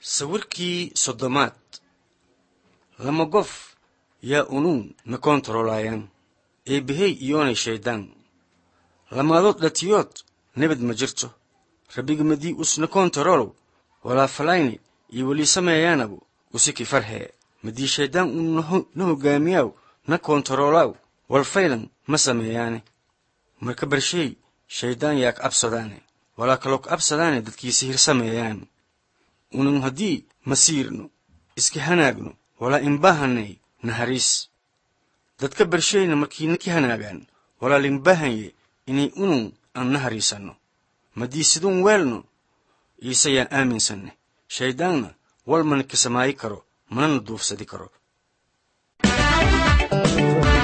sawirkii soddomaad lama qof yaa unuun na koontaroolaayaan eebbahey iyoonay shayddaan lamaadood dhatiyood nebad ma jirto rabbigamadii usna koontaroolow walaa falayni iyo welii sameeyaanabu usiki farhee madii shayddaan uu na hoggaamiyaaw na koontaroolaaw walfaylan ma sameeyaane marka barsheey shayddaan yaa ka absadaane walaa kaloo ka absadaane dadkiisa hir sameeyaan unan haddii masiirno iska hanaagno walaa inbaahanay nahariis dadka barsheyna markiina ki hanaagaan walaa linbaahanye inay unun aan nahariisanno madii siduun weelno iise yaan aaminsanne shayddaanna wal mana ka samaayi karo manana duufsadi karo